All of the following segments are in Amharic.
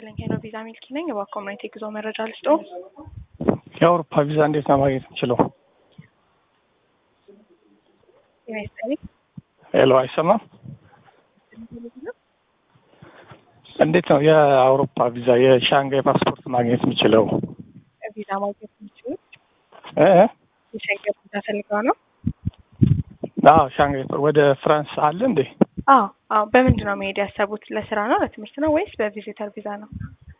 ይስጥልኝ። ሄሎ ቪዛ ሚልኪ ነኝ። እባክዎ ማየት የጉዞ መረጃ ልስጦ? የአውሮፓ ቪዛ እንዴት ነው ማግኘት የምችለው? ጤና ይስጥልኝ። ሄሎ አይሰማም? እንዴት ነው የአውሮፓ ቪዛ የሻንጋይ ፓስፖርት ማግኘት የምችለው? ቪዛ ማግኘት የሚችሉት እ የሸንገን ቪዛ ፈልገው ነው? አዎ ሻንጋይ ወደ ፍራንስ አለ እንዴ? አዎ አዎ። በምንድን ነው መሄድ ያሰቡት? ለስራ ነው ለትምህርት ነው ወይስ በቪዚተር ቪዛ ነው?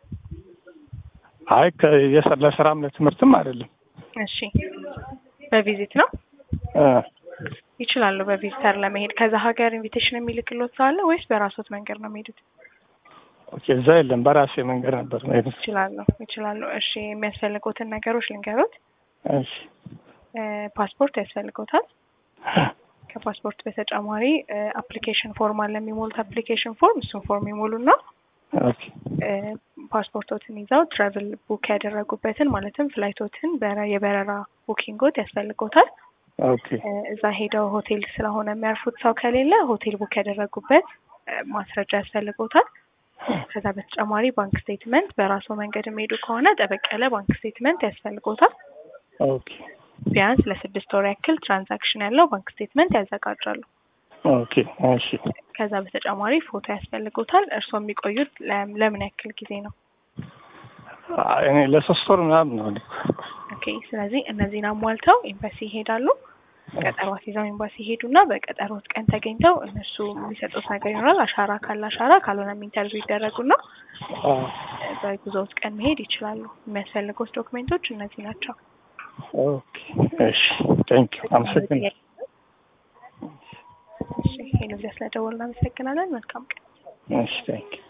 አይ ከ- የሰ- ለስራም ለትምህርትም አይደለም። እሺ በቪዚት ነው እ ይችላሉ። በቪዚተር ለመሄድ ከዛ ሀገር ኢንቪቴሽን የሚልክሎት ሰው አለ ወይስ በራሶት መንገድ ነው የሚሄዱት? ኦኬ እዛ የለም። በራሴ መንገድ ነበር መሄድ። ይችላሉ ይችላሉ። እሺ የሚያስፈልጉትን ነገሮች ልንገሩት። እሺ እ ፓስፖርት ያስፈልጎታል። ከፓስፖርት በተጨማሪ አፕሊኬሽን ፎርም አለ የሚሞሉት አፕሊኬሽን ፎርም እሱን ፎርም ይሞሉና ኦኬ እ ፓስፖርቶትን ይዘው ትራቭል ቡክ ያደረጉበትን ማለትም ፍላይቶትን በረ- የበረራ ቡኪንጎት ያስፈልጎታል። ኦኬ እ እዛ ሄደው ሆቴል ስለሆነ የሚያርፉት ሰው ከሌለ ሆቴል ቡክ ያደረጉበት እ ማስረጃ ያስፈልጎታል። ከዛ በተጨማሪ ባንክ ስቴትመንት በራሱ መንገድ የሚሄዱ ከሆነ ጠበቅ ያለ ባንክ ስቴትመንት ያስፈልጎታል። ኦኬ ቢያንስ ለስድስት ወር ያክል ትራንዛክሽን ያለው ባንክ ስቴትመንት ያዘጋጃሉ። ኦኬ እሺ ከዛ በተጨማሪ ፎቶ ያስፈልጎታል። እርስዎ የሚቆዩት ለም- ለምን ያክል ጊዜ ነው? አይ፣ እኔ ለሶስት ወር ምናምን ነው እኔ። ኦኬ ስለዚህ እነዚህን አሟልተው ኤምባሲ ይሄዳሉ። ቀጠሮ አስይዘው ኤምባሲ ይሄዱና በቀጠሮት ቀን ተገኝተው እነሱ የሚሰጡት ነገር ይኖራል። አሻራ ካለ አሻራ፣ ካልሆነም ኢንተርቪው ይደረጉና አ፣ እ በጉዞዎት ቀን መሄድ ይችላሉ። የሚያስፈልጉት ዶክሜንቶች እነዚህ ናቸው። ኦኬ እሺ ቴንክ ዩ አመሰግናለሁ። እሺ ሄሎ፣ ስለደወልን እናመሰግናለን። መልካም ቀን። እሺ ቴንክ ዩ